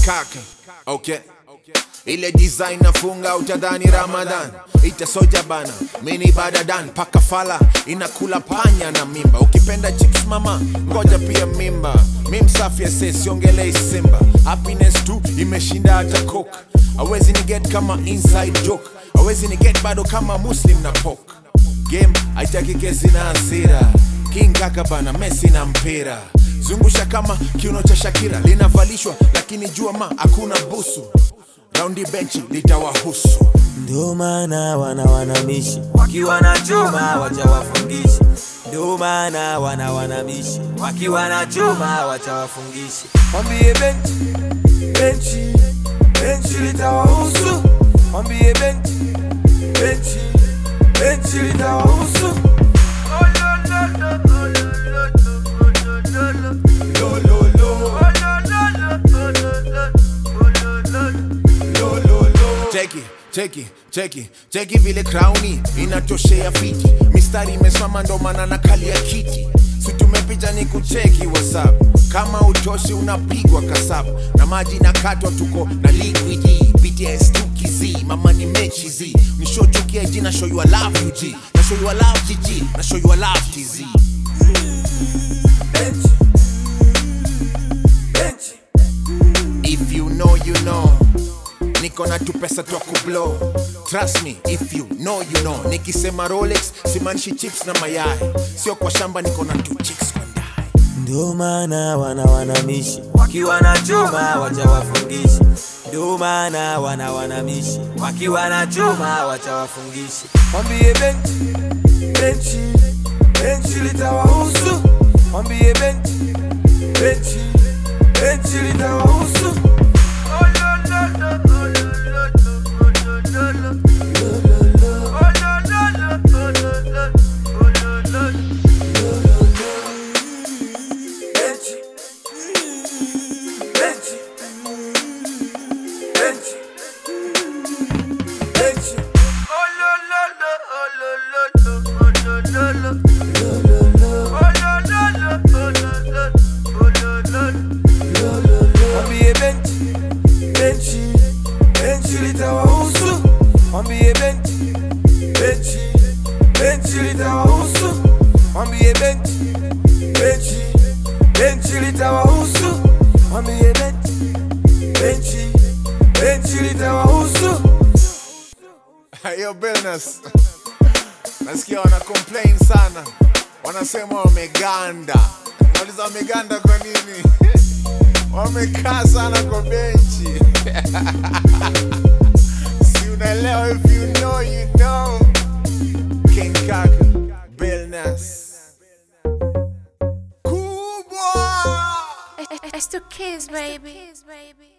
kaka okay ile design nafunga utadhani ramadan itasoja bana mini badadan paka fala inakula panya na mimba ukipenda chips mama ngoja pia mimba mi msafi ase siongelei simba happiness tu imeshinda hata coke awezi ni get kama inside joke awezi ni get bado kama muslim na pok game haitaki kesi na hasira king kaka bana mesi na mpira zungusha kama kiuno cha shakira linavalishwa lakini jua ma hakuna busu raundi benchi litawahusu Ndio maana wana wanamishi wakiwa na chuma wacha wafungishi. Ndio maana wana wanamishi wakiwa na chuma wacha wafungishi. Mwambie benchi benchi benchi litawahusu. Mwambie benchi benchi benchi litawahusu. cheki cheki cheki cheki vile krauni inatoshea fiti mistari imesimama ndo maana na kali ya kiti si tumepita ni kucheki whatsapp kama utoshi unapigwa kasabu na maji nakatwa tuko na liquidi bts tukizi mama ni mechi zi nishochukia ji na show you I love you g na show you I love gg na show you I love tz Benchi benchi If you know, you know. Niko na tu pesa twa kublow. Trust me, if you know, you know. Nikisema Rolex, simaanishi chips na mayai. Sio kwa shamba niko na tu chicks kwa ndai. Ndio maana wana wanamishi wakiwa na chuma wacha wafungishi. Ndio maana wana wanamishi wakiwa na chuma wacha wafungishi. Mwambie benchi benchi benchi litawahusu. Mwambie benchi benchi benchi litawahusu. Benchi benchi benchi benchi Mwambie benchi benchi benchi litawahusu. Mwambie benchi benchi benchi litawahusu. Mwambie benchi benchi benchi litawahusu. Mwambie benchi benchi benchi litawahusu. Yo, Billness. Nasikia wana complain sana. Wanasema wameganda. Nauliza wameganda kwa nini? Wamekaa sana kwa benchi. si unaelewa if you know, you know. King Kaka, Billness. Kubwa! It's to kiss, baby.